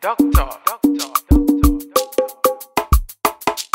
Doctor, doctor, doctor, doctor.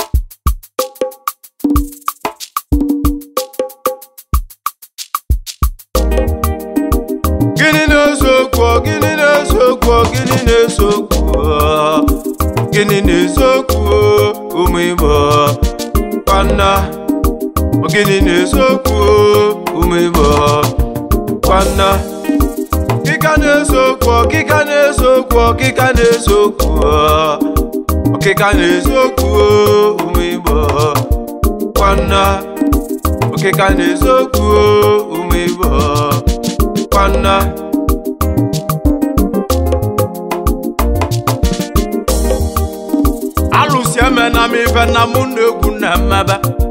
gịnị na-ese okwu gịnị na-ese okwu gịnị na-ese okwu gịnị na-ese okwu ụmụ igbo kwanna gịnị na-ese okwu ụmụ igbo kwanna ọkịka na-ese okwu ọkịka na-ese okwu ọkịka na-ese okwu ọkịka na-ese okwu ụmụ igbo kwanna ọkịka na-ese okwu ụmụ igbo kwanna alụsi emena m ife na mụ na egwu na mmebe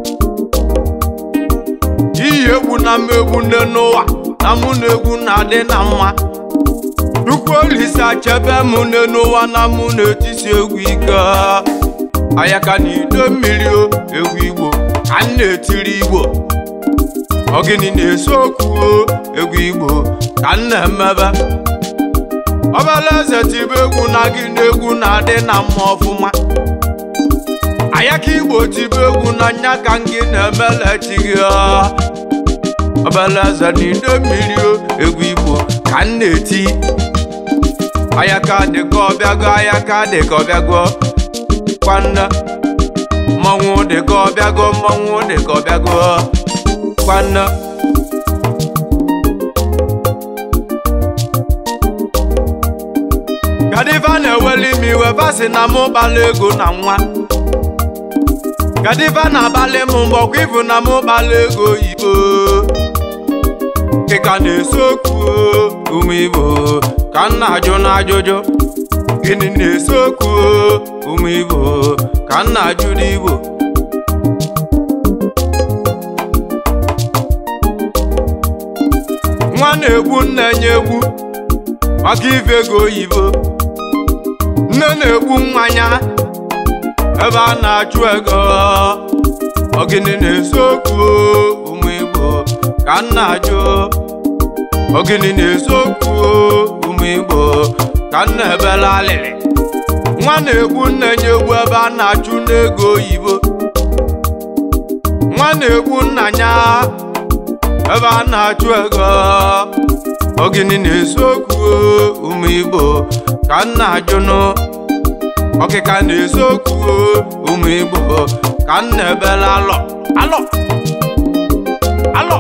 iyi egwu na m egwu nne n'ụwa na mụ na egwu na-adị na mma Chukwu olise achebe mụ nne n'ụwa na mụ na-etisi egwu ike ayaka na ido mmiri o egwu igbo ka m na-etiri igbo Ogini na-ese okwu o, egwu igbo ka m na-emebe ọbala eze tibe egwu na gị na egwu na-adị na mma ọfụma ayaka igbo tibe egwu na nya ka gị na-emelechighị ọbala eze na ide mmiri o, egwu igbo ka m na-eti ayaka dịka ọbịago ayaka dịka ọbịago kwanna mmọnwụ dịka ọbịago mmọnwụ dịka ọbịago kwanna Gadiva na-eweli m iwe basi na mụ kpala ego na nwa Gadiva na-abalị m mbọkwa ifu na mụ kpala ego oyibo Kịka na-ese okwu o, ụmụ Igbo ka m na-ajụ n'ajụjụ Gịnị na-ese okwu o, ụmụ Igbo ka m na-ajụ n'Igbo nwa na-egbu nne nye egwu maka ife ego oyibo nne na-egbu mmanya ebe a na-achụ ego ogini na-ese okwu ụmụ igbo ka m na-ajụ ogini na-ese okwu ụmụ igbo ka m na-ebela alịrị nwa na-egbu nne nye egwu ebe a na-achụ n'ego oyibo nwa na-egbu nna ya ebe a na-achụ ego ogini na-ese okwu ụmụ igbo ka m na-ajụnụ ọkịka na-ese okwu ụmụ igbo ka m na-ebela alọ alọ alọ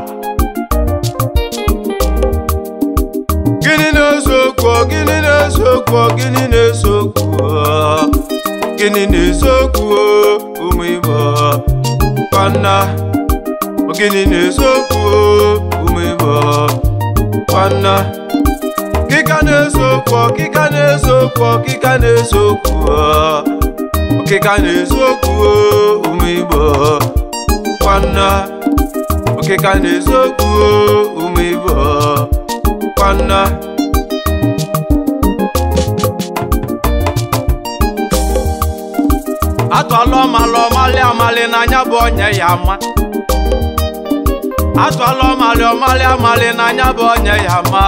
gịnị na-ese okwu gịnị na-ese okwu gịnị na-ese okwu gịnị na-ese okwu ụmụ igbo kwanna Ogini na-ese okwu ụmụ Igbo kwanna Ọkịka na-ese okwu ọkịka na-ese okwu ọkịka na-ese okwu ọkịka na-ese okwu ụmụ Igbo kwanna ọkịka na-ese okwu ụmụ Igbo kwanna atụala ọmalụ ọmalị amalị n'anya bụ onye ya ama atụala ọmalị ọmalị amalị n'anya bụ onye ya ma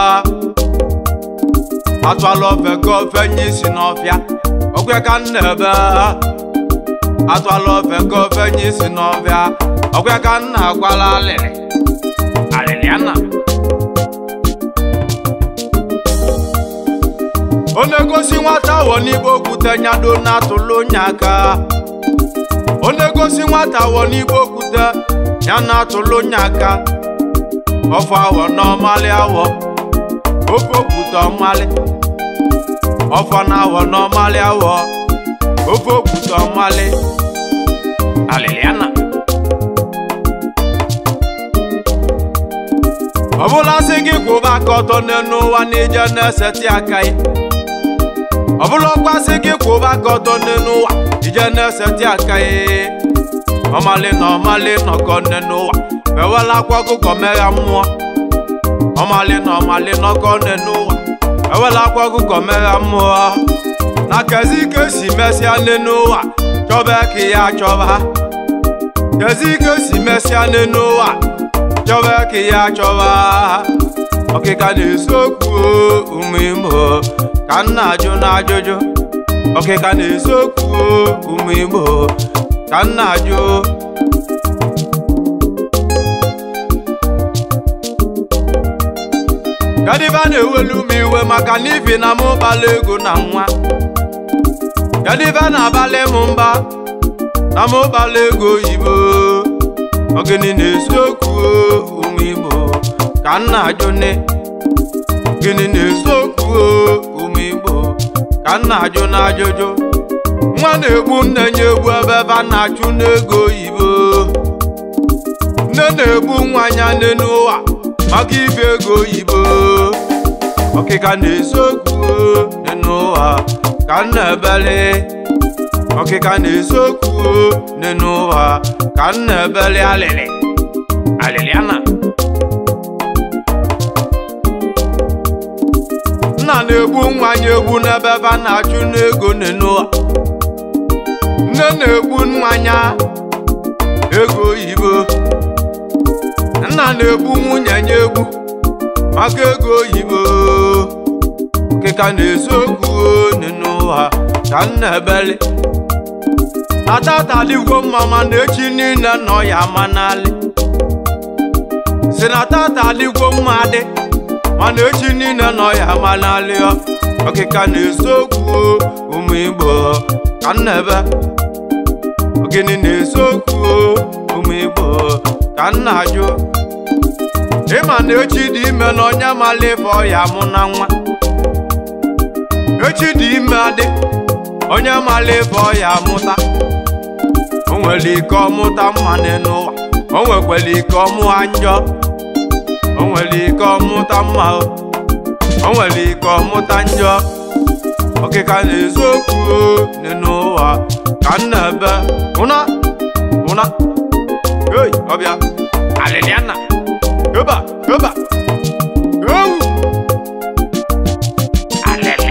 atụala ofe ka ofe nye isi n'ọfịa okwe ka m na-ebe atụala ofe ka ofe nye isi n'ọfịa okwe ka m na-agwala alịrị alịrị ana ọ na-egosi nwata wọ n'igbo okwute nyado na-atụlụ onye aka ọ na-egosi nwata wọ n'igbo okwute ya na-atụlụ onye aka ọfọ awọ n'ọmalị awọ ofe okwute ọmalị ọfọ na awọ n'ọmalị awọ ofe okwute ọmalị alịlịana ọbụla sị gị kwụba aka ọtọ n'elu ụwa n'ije na-eseti aka ya ọbụla ọkwasị gị kwụba aka ọtọ n'elu ụwa ije na-eseti aka ya ọmalị na ọmalị nọkọ nne n'ụwa ewela akwa ọkụkọ megha mmụọ ọmalị na ọmalị nọkọ nne n'ụwa ewela akwa ọkụkọ megha mmụọ na kezi ike si mesịa nne n'ụwa chọba ka ya chọba kezi ike si mesịa nne n'ụwa chọba ka ya chọba ọkịka na-ese okwu ụmụ imo ka m na-ajụ n'ajụjụ ọkịka na-eziokwu ụmụ igbo ka nna ajụ kadiva na-ewelu m iwe maka na ibi na m ụbala ego na nwa kadiva na-abalị m mba na m ụbala ego oyibo ọgịnị na-eziokwu ụmụ igbo ka nna ajụ ne gịnị na-eziokwu ụmụ igbo ka nna ajụ na ajụjụ nwa na-egbu nne ya egbu ebe ebe a na-achụ n'ego oyibo nne na-egbu nwa ya nne n'ụwa maka ibi ego oyibo ọkịka na-eziokwu nne n'ụwa ka nna ebele ọkịka na-eziokwu nne n'ụwa ka nna ebele alịlị alịlị ana nna na-egbu nwa ya egbu n'ebe ebe a na-achụ n'ego nne n'ụwa nne na-egbu nwa ya ego oyibo nna na-egbu nwunye ya egbu maka ego oyibo okịka na-eziokwu nne n'ụwa ka nna ebele atataligwo mma mana echi niile nọ ya ama n'alị si na tataligwo mma dị mana echi niile nọ ya ama n'alị ọ ọkịka na-eziokwu ụmụ igbo ka nna ebe ogini na-eziokwu ụmụ igbo ka nna ajụ ịma na echi dị ime na onye mala ife ọya mụ na nwa echi dị ime adị onye mala ife ọya mụta o nwere ike ọmụta mma n'ụwa o nwekwara ike ọmụa njọ o nwere ike ọmụta mma o o nwere ike ọmụta njọ ọkịka na-eziokwu dị n'ụwa ka nna ebe ụna ụna ei ọbịa alịlịana yoba yoba owu alịlị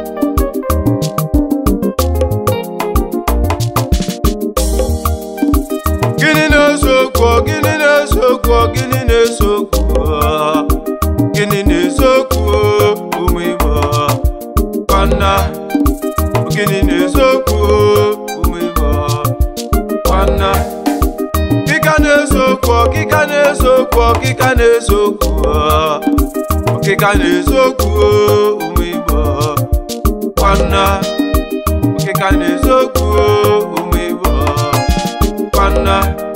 gịnị na-eziokwu gịnị na-eziokwu gịnị na-eziokwu gịnị na-eziokwu ụmụ igbo kwanna gịnị na-eziokwu ụmụ igbo kwanna ọkịka na-eziokwu ọkịka na-eziokwu ọkịka na-eziokwu ọkịka na-eziokwu ụmụ igbo kwanna ọkịka na-eziokwu ụmụ igbo kwanna